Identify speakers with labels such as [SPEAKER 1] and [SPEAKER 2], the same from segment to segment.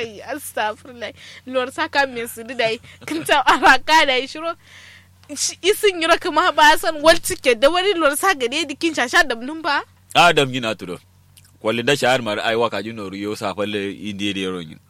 [SPEAKER 1] kai astagfirullah lor saka me su dai kin ta araka da shiro Shi- isin yiro kuma ba san wal tike da wani lor sa gade dikin shasha da mun ba
[SPEAKER 2] adam gina tudo kwalli da shahar mar ai waka jino riyo sa falle indiye da yaron yin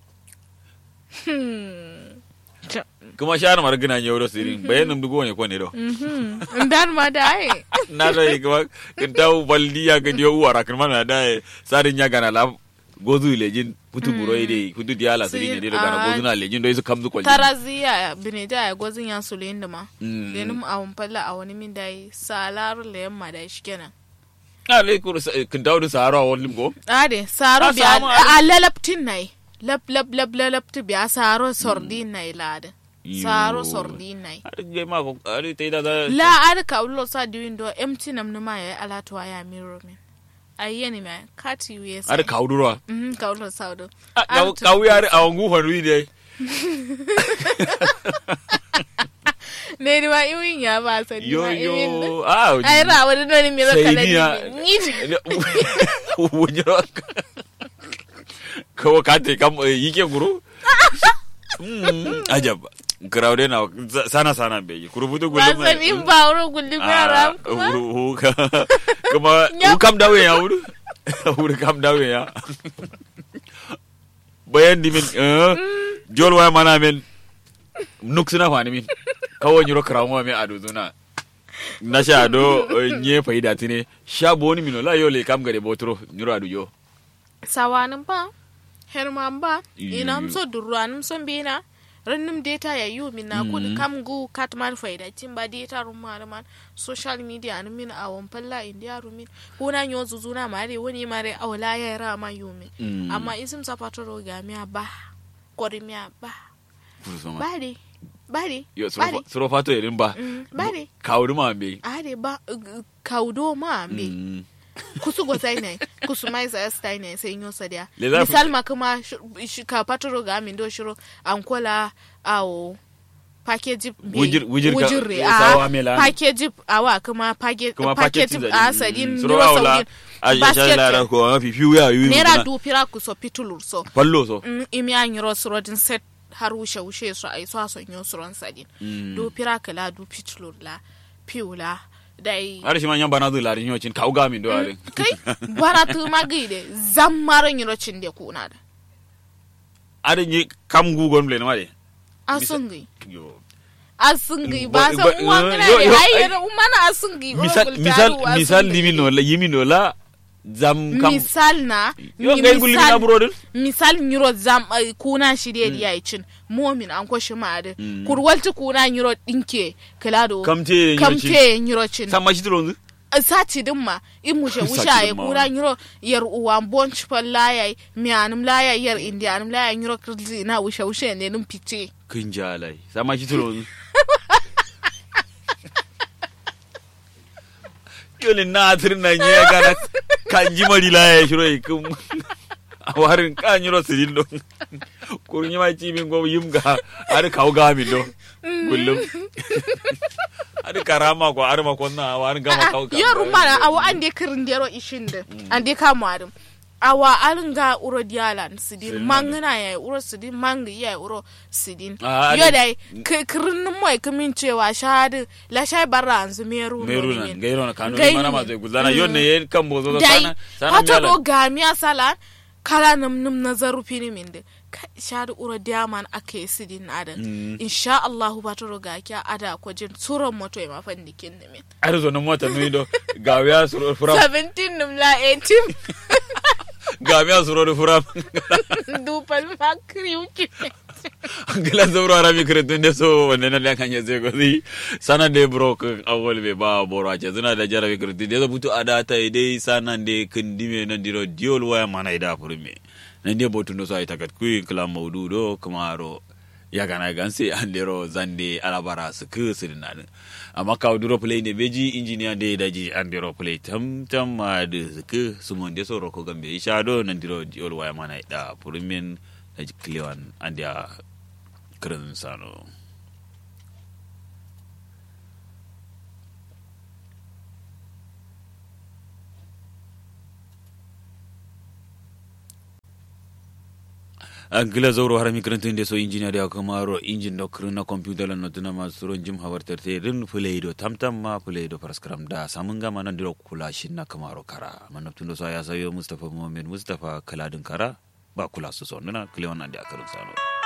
[SPEAKER 1] Ja-
[SPEAKER 2] kuma shahar mar gina yoro sirin bayanin dugo ne ko ne do
[SPEAKER 1] Mhm. dan ma da ai
[SPEAKER 2] na da yi kuma kin tawo baldi ya ga dio wara kan mana da yi, sarin ya gana la gozu lejin putu buro ide putu diala sirin ne da gana
[SPEAKER 1] Ah.
[SPEAKER 2] gozu na lejin do isu kamzu kwalli
[SPEAKER 1] taraziya bine da ya gozin ya su da ma
[SPEAKER 2] Mm.
[SPEAKER 1] lenin a falla a wani min dai salaru le yamma da shi kenan
[SPEAKER 2] ale kur kin tawo da sahara wani go
[SPEAKER 1] ade saro
[SPEAKER 2] Ah,
[SPEAKER 1] biya
[SPEAKER 2] samu
[SPEAKER 1] a lalaptin nai lap lap lap lalapti biya saro sordin nai lada saro
[SPEAKER 2] Yo.
[SPEAKER 1] sordin nai
[SPEAKER 2] har ge ma ko ari te da da
[SPEAKER 1] la ar ka ulo sa diwin do empty nam numa ya alatuwa ya miro min ayyeni ma kati wiye
[SPEAKER 2] har kaudura
[SPEAKER 1] mhm ka ulo sa do
[SPEAKER 2] kawu yar a wangu faru ide
[SPEAKER 1] ne di ma iwin ya ba sa di
[SPEAKER 2] yo
[SPEAKER 1] ma iwin
[SPEAKER 2] yo ah
[SPEAKER 1] ai ra wani do ni miro
[SPEAKER 2] Sai
[SPEAKER 1] kala
[SPEAKER 2] ni ya-
[SPEAKER 1] ni ni
[SPEAKER 2] wujiro kawo ka te kam eh, yike guru Mm, ajab crowd na sana sana be kuru butu
[SPEAKER 1] ba
[SPEAKER 2] gulu
[SPEAKER 1] san in ba wuro gulli ba ram kuma
[SPEAKER 2] kuma
[SPEAKER 1] Nyam.
[SPEAKER 2] hu kam dawe ya wuru wuru kam dawe ya bayan di min eh jol wa mana min nuk suna fani min kawo nyiro krawo mi adu zuna na sha do eh, nye faida tine sha boni min la yo le kam gade botro nyiro adu yo
[SPEAKER 1] sawanin ba herman ba
[SPEAKER 2] Iyo.
[SPEAKER 1] ina so durranin son bina rannim data ya yi min na kudi
[SPEAKER 2] Mm.
[SPEAKER 1] kam gu katman faida tin ba data rum man social media ni min a won falla india rumin kuna nyo zuzuna mare wani mare awla ya ra ma yumi
[SPEAKER 2] Mm.
[SPEAKER 1] amma isim sapatoro ga mi ba kori mi ba bari bari
[SPEAKER 2] yo
[SPEAKER 1] bari
[SPEAKER 2] suro fato irin ba
[SPEAKER 1] Mm, bari
[SPEAKER 2] kawuri ma be
[SPEAKER 1] ade ba uh, kaudo ma me
[SPEAKER 2] Mm.
[SPEAKER 1] kusu go sai ne kusu mai sa stai ne sai nyo sadia
[SPEAKER 2] Le za ku-
[SPEAKER 1] misal ma kuma sh- sh- ka patoro ga min do shiro ankola awo package be
[SPEAKER 2] Wujir- wujir ka-
[SPEAKER 1] wujirre
[SPEAKER 2] ya
[SPEAKER 1] a
[SPEAKER 2] sawa mela.
[SPEAKER 1] package awa kuma package
[SPEAKER 2] kuma
[SPEAKER 1] package
[SPEAKER 2] paketin
[SPEAKER 1] a sadin
[SPEAKER 2] suro
[SPEAKER 1] niro
[SPEAKER 2] awla
[SPEAKER 1] saudin
[SPEAKER 2] a ya
[SPEAKER 1] basket
[SPEAKER 2] lara ko ma fi fiu ya yu
[SPEAKER 1] nera du pira ku so pitulur so
[SPEAKER 2] pallo so
[SPEAKER 1] Mm, imi an yiro suro din set har wushe wushe so ai so so nyo suron sadin
[SPEAKER 2] Mm.
[SPEAKER 1] du pira kala du pitulur la piula dai
[SPEAKER 2] har shi man yan bana zu larin yocin kau ga min do are
[SPEAKER 1] kai bara tu magide zammaran yiro cinde kuna da
[SPEAKER 2] are ni kam gu gon le ma de
[SPEAKER 1] asungi
[SPEAKER 2] yo
[SPEAKER 1] asungi
[SPEAKER 2] Ba-
[SPEAKER 1] ba san
[SPEAKER 2] ba-
[SPEAKER 1] uwa
[SPEAKER 2] eh,
[SPEAKER 1] kana
[SPEAKER 2] yo-
[SPEAKER 1] ne
[SPEAKER 2] yo,
[SPEAKER 1] ai
[SPEAKER 2] ai-
[SPEAKER 1] yero umana asungi o
[SPEAKER 2] misal
[SPEAKER 1] gultaru
[SPEAKER 2] misal
[SPEAKER 1] asungi.
[SPEAKER 2] misal limi no la yimi no la zam kam
[SPEAKER 1] misal na
[SPEAKER 2] yo
[SPEAKER 1] mi-
[SPEAKER 2] ngai gulli na buro din
[SPEAKER 1] misal nyiro zam ai, kuna shi de diya cin momin an ko shi ma de
[SPEAKER 2] Mm.
[SPEAKER 1] kurwalti kuna nyiro dinke kilado
[SPEAKER 2] kamte
[SPEAKER 1] kamte nyiro cin
[SPEAKER 2] sama shi tronzu
[SPEAKER 1] sati din ma in mushe
[SPEAKER 2] Sati
[SPEAKER 1] wusha ya
[SPEAKER 2] din ma
[SPEAKER 1] kura
[SPEAKER 2] wani.
[SPEAKER 1] nyiro yar uwa bonch pal laya mi anum laya yar indi anum laya nyiro kirzi na wushe wushe ne num pite
[SPEAKER 2] kin jalai sama shi tronzu yolin na atir na nye kana kan ji mari la ya shiro ikum a warin kan yiro sirin do kurun ma ci min go yimga har kau ga min do kullum har karama ko har ma konna warin gama kau ga
[SPEAKER 1] yaro mana awa an de kirin dero ishin de an de kama adum awa alin ga uro dialan sidin
[SPEAKER 2] Sidin
[SPEAKER 1] mangana ya uro sidin mangi ya uro sidin
[SPEAKER 2] Ah,
[SPEAKER 1] yo
[SPEAKER 2] adi-
[SPEAKER 1] dai ki- kirin mai kamin cewa shahadu la shai barra anzu meru
[SPEAKER 2] meru nan gairo na kanu
[SPEAKER 1] Gairo
[SPEAKER 2] mana
[SPEAKER 1] ne.
[SPEAKER 2] ma zai guzana yon ne yen kan bozo
[SPEAKER 1] dai
[SPEAKER 2] sana sana
[SPEAKER 1] hata
[SPEAKER 2] miyalan.
[SPEAKER 1] do gamiya sala kala num num na zarufi ni min de Ka- shahadu uro diaman ake sidin adan
[SPEAKER 2] Mm.
[SPEAKER 1] insha Allah ba to ga kya ada ko jin suran moto e mafan dikin ne min
[SPEAKER 2] ar zo nan mota nui do gawiya suro furam
[SPEAKER 1] 17 num la 18
[SPEAKER 2] gawiya suro do furam
[SPEAKER 1] dupal makri uki
[SPEAKER 2] gila zoro arami kretu nde so wonde na lan kanye ze gozi sana de bro ko awol be ba boro ace zuna da jarabe kretu de butu adata dai sana de kindime na diro diol waya mana ida furme na de botu no so ay takat kuyi kala maudu do kamaro ya gana ganse andero zande alabara su ku sirna amma kawo duro play ne beji engineer de daji andero play tam tam ma de su ku sumonde so roko gambe isha do nan diro diol waya mana ida furmen da kliwan andia kirin sano angila zauro har mi krantun de so engineer ya kamaro engine do krina computer lan notuna ma suro jim hawarter te rin fuleido tamtam ma fuleido paraskram da samun gama nan diro kula shin na kamaro kara manaptun do so ya sayo mustafa muhammad mustafa kaladin kara ba kula su so nuna klewan nan da akarin sano